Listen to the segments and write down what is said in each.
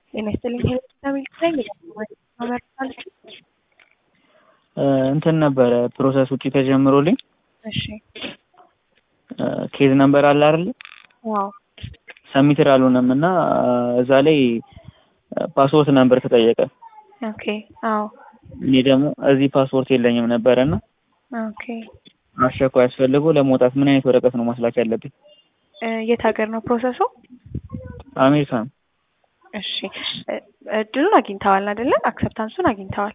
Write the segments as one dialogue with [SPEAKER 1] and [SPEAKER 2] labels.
[SPEAKER 1] ጤና ይስጥልኝ ሄሎሚል ነኝ መመርታለች
[SPEAKER 2] እንትን ነበረ ፕሮሰስ ውጭ ተጀምሮልኝ
[SPEAKER 1] እሺ
[SPEAKER 2] ኬዝ ነምበር አለ አይደል
[SPEAKER 1] ዋው
[SPEAKER 2] ሰሚትር አልሆነም እና እዛ ላይ ፓስፖርት ነምበር ተጠየቀ
[SPEAKER 1] ኦኬ አዎ
[SPEAKER 2] እኔ ደግሞ እዚህ ፓስፖርት የለኝም ነበረ እና
[SPEAKER 1] ኦኬ
[SPEAKER 2] አስቸኳይ አስፈልጎ ለመውጣት ምን አይነት ወረቀት ነው ማስላክ ያለብኝ
[SPEAKER 1] የት ሀገር ነው ፕሮሰሱ
[SPEAKER 2] አሜሪካ ነው
[SPEAKER 1] እሺ እድሉን አግኝተዋል አይደለ አክሰፕታንሱን አግኝተዋል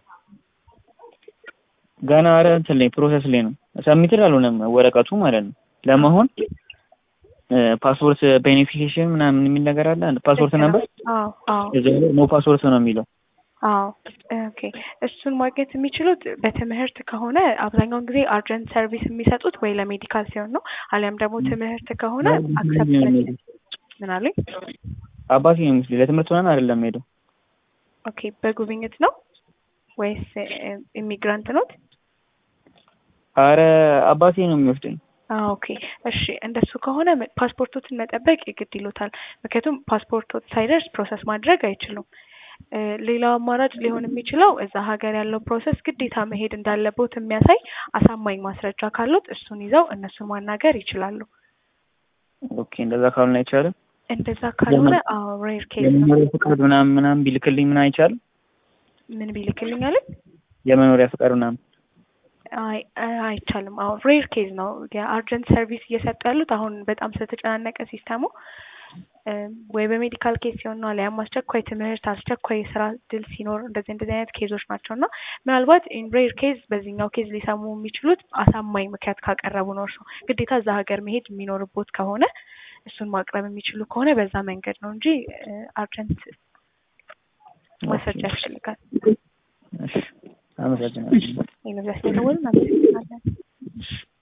[SPEAKER 2] ገና ኧረ እንትን ላይ ፕሮሰስ ላይ ነው ሰሚትር አልሆነም ወረቀቱ ማለት ነው ለመሆን ፓስፖርት ቤኔፊኬሽን ምናምን የሚል ነገር አለ ፓስፖርት ነበር
[SPEAKER 1] አዎ አዎ
[SPEAKER 2] ኖ ፓስፖርት ነው የሚለው
[SPEAKER 1] አዎ ኦኬ እሱን ማግኘት የሚችሉት በትምህርት ከሆነ አብዛኛውን ጊዜ አርጀንት ሰርቪስ የሚሰጡት ወይ ለሜዲካል ሲሆን ነው አሊያም ደግሞ ትምህርት ከሆነ አክሰፕት ምን አሉኝ
[SPEAKER 2] አባቴ ነው የሚወስደኝ ለትምህርት ምናምን አይደለም ሄደው
[SPEAKER 1] ኦኬ በጉብኝት ነው ወይስ ኢሚግራንት ኖት
[SPEAKER 2] አረ አባቴ ነው የሚወስደኝ
[SPEAKER 1] ኦኬ እሺ እንደሱ ከሆነ ፓስፖርቶትን መጠበቅ ግድ ይሎታል ምክንያቱም ፓስፖርቶት ሳይደርስ ፕሮሰስ ማድረግ አይችሉም ሌላው አማራጭ ሊሆን የሚችለው እዛ ሀገር ያለው ፕሮሰስ ግዴታ መሄድ እንዳለቦት የሚያሳይ አሳማኝ ማስረጃ ካሉት እሱን ይዘው እነሱን ማናገር ይችላሉ
[SPEAKER 2] ኦኬ እንደዛ ካልሆነ አይቻልም
[SPEAKER 1] እንደዛ ካልሆነ አዎ ሬር ኬዝ ነው
[SPEAKER 2] የመኖሪያ ፍቃድ ምናምን ምናምን ቢልክልኝ ምን አይቻልም
[SPEAKER 1] ምን ቢልክልኝ አለኝ
[SPEAKER 2] የመኖሪያ ፍቃድ ምናምን
[SPEAKER 1] አይ አይቻልም አሁን ሬር ኬዝ ነው የአርጀንት ሰርቪስ እየሰጡ ያሉት አሁን በጣም ስለተጨናነቀ ሲስተሙ ወይ በሜዲካል ኬስ ሲሆን ነው አሊያም አስቸኳይ ትምህርት አስቸኳይ የስራ ድል ሲኖር እንደዚህ እንደዚህ አይነት ኬዞች ናቸው እና ምናልባት ኢን ሬር ኬዝ በዚህኛው ኬዝ ሊሰሙ የሚችሉት አሳማኝ ምክንያት ካቀረቡ ነው እርሱ ግዴታ እዛ ሀገር መሄድ የሚኖርቦት ከሆነ እሱን ማቅረብ የሚችሉ ከሆነ በዛ መንገድ ነው እንጂ አርጀንት ማስረጃ ያስፈልጋል
[SPEAKER 2] አመሰግናለሁ
[SPEAKER 1] ዩኒቨርስቲ ደወልን አመሰግናለን